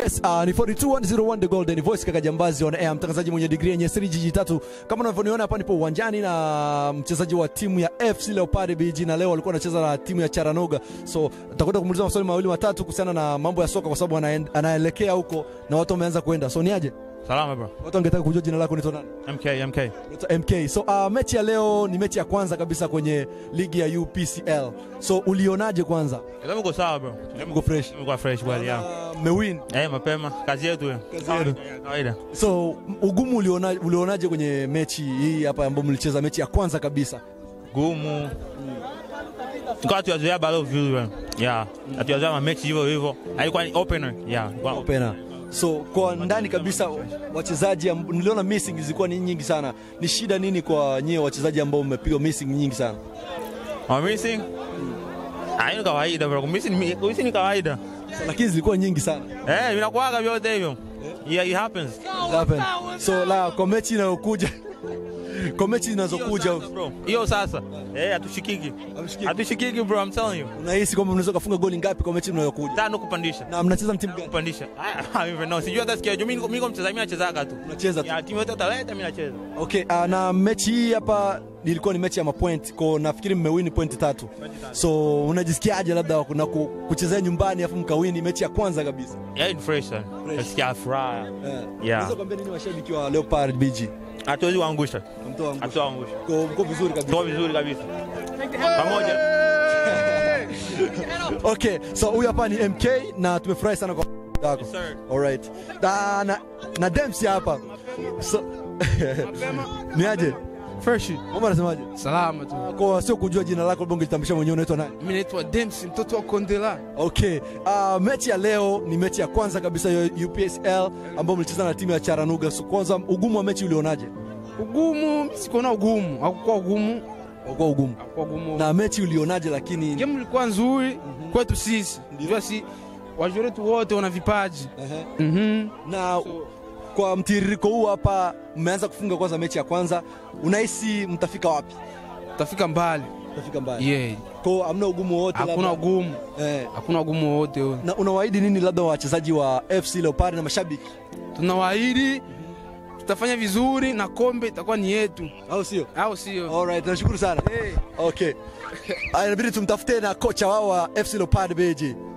Yes, uh, ni 42101 The Golden Voice kaka Jambazi on air, mtangazaji mwenye degree yenye siri jiji tatu. Kama unavyoniona hapa, nipo uwanjani na mchezaji wa timu ya FC Leopard BG, na leo walikuwa wanacheza na timu ya Charanoga, so tutakwenda kumuuliza maswali mawili matatu kuhusiana na mambo ya soka, kwa sababu anaen- anaelekea huko na watu wameanza kwenda. So niaje, Salama bro. watu wangetaka kujua jina lako ni nani? MK, MK. Naitwa MK. So uh, mechi ya leo ni mechi ya kwanza kabisa kwenye ligi ya UPCL. So ulionaje kwanza? Kama uko sawa bro. Mko fresh? Mko fresh well yeah. Uh, mmewin. Eh, mapema. Kazi yetu hiyo. Kazi yenu. Kawaida, Kawaida. So ugumu uliona, ulionaje kwenye mechi hii hapa ambayo mlicheza mechi ya kwanza kabisa? Gumu. Tukawa tuyazoea bado vizuri bro. Yeah. Atuyazoea ma mechi hivyo hivyo. Haikuwa ni opener. Yeah. Kwa Opener. So kwa ndani kabisa wachezaji amb- niliona missing zilikuwa ni nyingi sana. Ni shida nini kwa nyie wachezaji ambao mmepigwa missing nyingi sana? Wa missing. Ah, hiyo ni kawaida bro. Missing ni missing ni kawaida. So, lakini zilikuwa nyingi sana. Eh, vinakuwaga vyote hivyo. Yeah, it happens. It happened. So la kwa mechi inayokuja kwa mechi zinazokuja Bro. Hiyo sasa. Eh, hatushikiki. Hamshikiki. Hatushikiki bro, I'm telling you. unahisi kwamba mnaweza kufunga goli ngapi kwa mechi inayokuja? Tano kupandisha. Na mnacheza na timu gani? kupandisha. Ah, even no, sijui hata sikia. Mimi niko- mimi niko mchezaji, mimi nachezaga tu. Unacheza tu. Ya timu yote utaleta mimi nacheza. Okay, uh, na mechi hii hapa ilikuwa ni mechi ya mapoint kwa nafikiri mmewini point tatu. So unajisikiaje labda kuna ku, kuchezea nyumbani afu mkawini mechi ya kwanza kabisa? Yeah, ni fresh sana. Nasikia furaha. Eh. Yeah. Unaweza kuambia nini washabiki wa Leopard BG? Hatuwezi kuangusha. Mtoa angusho. Hatuangusha. Kwa mko vizuri kabisa. Tuko vizuri kabisa. Pamoja. Okay, so huyu hapa ni MK na tumefurahi sana kwa yako. Yes, sir. Alright. Na na, na Dempsey hapa. So ni aje? Fresh. Mama anasemaje? Salama tu. Kwa sio kujua jina lako labda ungejitambulisha mwenyewe unaitwa nani? Mimi naitwa Dempsey, mtoto wa Kondela. Okay. Uh, mechi ya leo ni mechi ya kwanza kabisa ya UPSL ambayo mlicheza na timu ya Charanuga. So kwanza ugumu wa mechi ulionaje? Ugumu, mimi sikuona ugumu. Hakukuwa ugumu. Ulikuwa ugumu. Hakukuwa ugumu. Na mechi ulionaje lakini game ilikuwa nzuri kwetu sisi. Ndio si wajua wetu wote wana vipaji. Ehe. Mhm. na kwa mtiririko huu hapa mmeanza kufunga kwanza mechi ya kwanza, unahisi mtafika wapi? Tafika mbali. Mtafika mbali. Yeah. Kwa hamna ugumu wowote Hakuna labda? ugumu. Eh. Hakuna ugumu wote huo. Na unawaahidi nini labda wachezaji wa FC Leopard na mashabiki, Tunawaahidi tutafanya vizuri na kombe itakuwa ni yetu. au sio? Au sio? Alright, nashukuru sana. Hey. Okay. Aya, inabidi tumtafute na kocha wao wa FC Leopard BG.